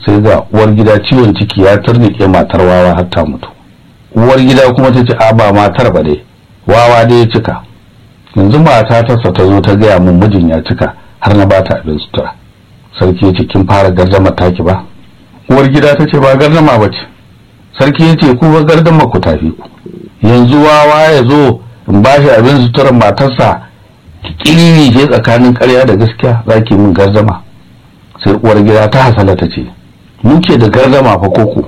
sai ga uwar gida ciwon ciki ya turnike matar wawa har ta mutu uwar gida kuma ta ce a ba matar ba dai wawa dai ya cika yanzu mata ta ta zo ta gaya min mijin ya cika har na bata abin sutura sarki ya ce kin fara gardama taki ba uwar gida ta ce ba gardama ba ce sarki ya ce ku ba gardama ku tafi ku yanzu wawa ya zo in ba shi abin suturar matarsa kiriri ce tsakanin ƙarya da gaskiya za ki min gardama sai uwar gida ta hasala ta ce muke da gardama fa koko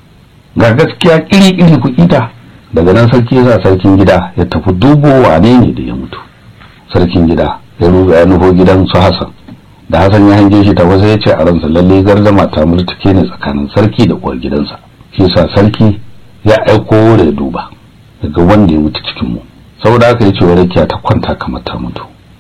ga gaskiya kiri-kiri ku ita daga nan sarki ya sa sarkin gida ya tafi dubo wane ne da ya mutu sarkin gida ya ruga ya nufo gidan su Hassan da Hassan ya hange shi ta wasu ya ce a ransa lalle gardama ta murtuke ne tsakanin sarki da uwar gidansa shi sa sarki ya aiko da ya duba daga wanda ya mutu cikin mu saboda haka ya ce wa rakiya ta kwanta kamar ta mutu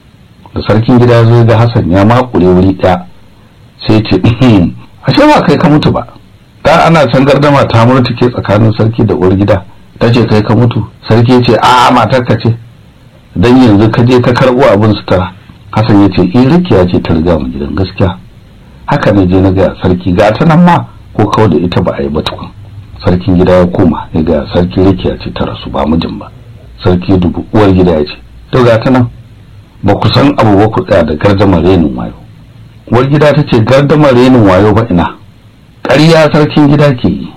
da sarkin gida ya zo ga Hassan ya makure wuri ɗaya sai ce ashe ba kai ka mutu ba da ana can gardama ta murtuke tsakanin sarki da uwar gida ta ce kai ka mutu sarki ya ce a matar ka ce dan yanzu ka je ka karbo abin sutura Hassan ya ce in rikiya ce ta riga mu gidan gaskiya haka ne je na ga sarki ga ta nan ma ko kawai da ita ba a yi ba tukun sarkin gida ya koma ya ga sarki rikiya ce ta rasu ba mijin ba sarki ya dubu uwar gida ya ce to ga ta nan ba ku san abu ba ku tsaya da gardamar renin wayo uwar gida ta ce gardamar renin wayo ba ina ƙarya sarkin gida ke yi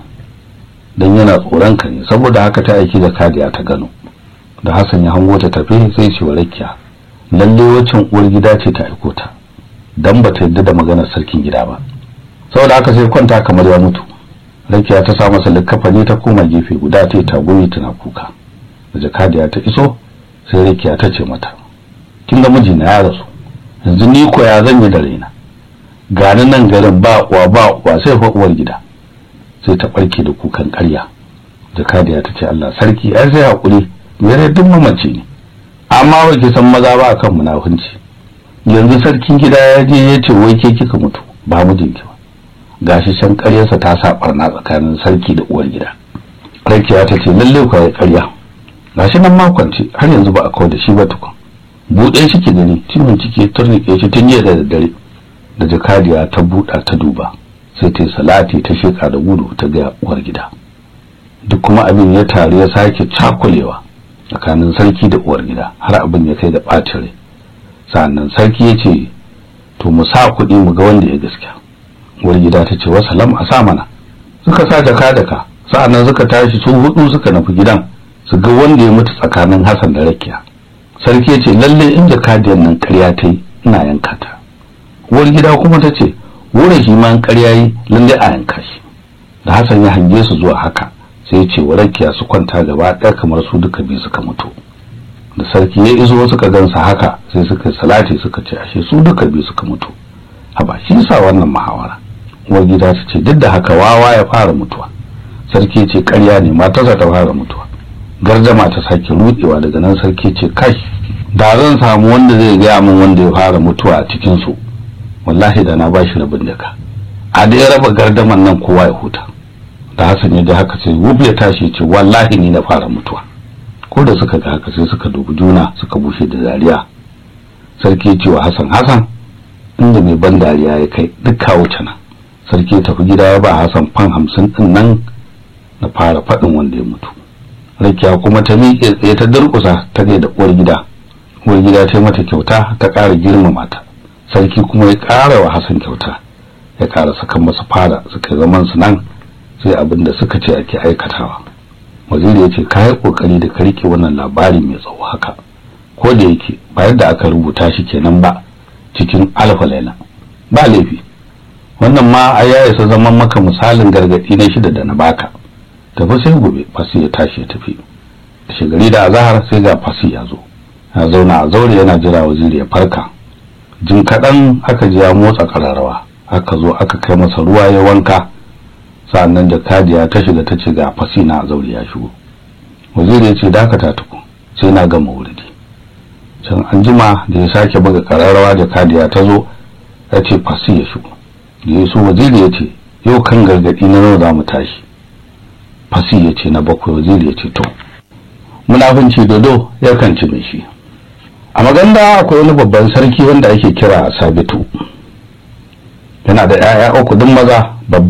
don yana tsoron ka ne saboda haka ta aiki da kadiya ta gano da Hassan ya hango ta tafe sai ce wa rakiya lalle waccan uwar gida ce ta aiko ta dan ba ta yadda da maganar sarkin gida ba saboda haka sai kwanta kamar ya mutu rakiya ta sa masa likkafani ta koma gefe guda ta yi tagumi tana kuka da jakadiya ta iso sai rakiya ta ce mata kin ga mijina ya rasu yanzu ni ko ya zan yi da raina gani nan garin ba uwa ba uwa sai fa uwar gida sai ta barke da kukan ƙarya jakadiya ta ce Allah sarki ai sai hakuri mere duk mamace ne amma ba ki san maza ba akan munafunci yanzu sarkin gida ya je ya ce wai ke kika mutu ba mijinki ba gashi can ƙaryarsa ta sa barna tsakanin sarki da uwar gida rakiya ta ce lalle ku yi ƙarya gashi nan makwance har yanzu ba a kawo da shi ba tukun buɗe shi ke gani cimin ciki turnike shi tun jiya da daddare da jakadiya ta buɗa ta duba sai ta yi salati ta sheka da gudu ta ga uwar gida duk kuma abin ya taru ya sake cakulewa tsakanin sarki da uwar gida har abin ya kai da ɓacin rai sannan sarki ya ce to mu sa kuɗi mu ga wanda ya gaskiya uwar gida ta ce wasalam a sa mana suka sa jaka daka sa'annan suka tashi su hudu suka nufi gidan su ga wanda ya mutu tsakanin Hassan da Rakiya sarki ya ce lalle in jakadiyar nan ƙarya ta yi ina yanka ta uwar gida kuma ta ce wurin shi ma ƙarya yi lalle a yanka shi da Hassan ya hange su zuwa haka sai ya ce wa Rakiya su kwanta gaba ɗaya kamar su duka biyu suka mutu da sarki ya iso suka gansa haka sai suka salati suka ce ashe su duka biyu suka mutu haba shi sa wannan muhawara uwar gida ta ce duk da haka wawa ya fara mutuwa sarki ya ce ƙarya ne matarsa ta fara mutuwa gardama ta sake rudewa daga nan sarki ce kai da zan samu wanda zai gaya min wanda ya fara mutuwa a cikin su wallahi da na bashi rabin daka a da ya raba gardaman nan kowa ya huta da Hassan ya ji haka sai wuf ya tashi ce wallahi ni na fara mutuwa ko da suka ga haka sai suka dubi juna suka bushe da dariya sarki ya ce wa Hassan Hassan inda mai ban dariya ya kai duk kawo cana sarki ya tafi gida ya ba Hassan fan hamsin din nan na fara faɗin wanda ya mutu rakiya kuma ta miƙe tsaye ta durƙusa ta da uwar gida uwar gida ta yi mata kyauta ta ƙara girmama ta sarki kuma ya ƙara wa Hassan kyauta ya ƙara saka masa fara suka zaman su nan sai abin da suka ce ake aikatawa waziri ya ce ka yi ƙoƙari da ka riƙe wannan labari mai tsawo haka ko da yake ba yadda aka rubuta shi kenan ba cikin alfa laila ba laifi wannan ma a ya isa zaman maka misalin gargaɗi na shida da na baka tafi sai gobe fasi ya tashi ya tafi da shigari da azahar sai ga fasi ya zo ya zauna a zaure yana jira waziri ya farka jin kaɗan aka ji ya motsa ƙararrawa aka zo aka kai masa ruwa ya wanka sa'annan da kadiya ta shiga ta ce ga fasi na a zaure ya shigo waziri ya ce dakata tuku sai na gama wuridi can an jima da ya sake buga ƙararrawa da kadiya ta zo ya ce fasi ya shigo da ya so waziri ya ce yau kan gargaɗi na nawa za mu tashi fasi ya ce na bakwai waziri ya ce to munafunci dodo ya kan ci mai shi a maganda akwai wani babban sarki wanda ake kira sabitu yana da 'ya'ya uku duk maza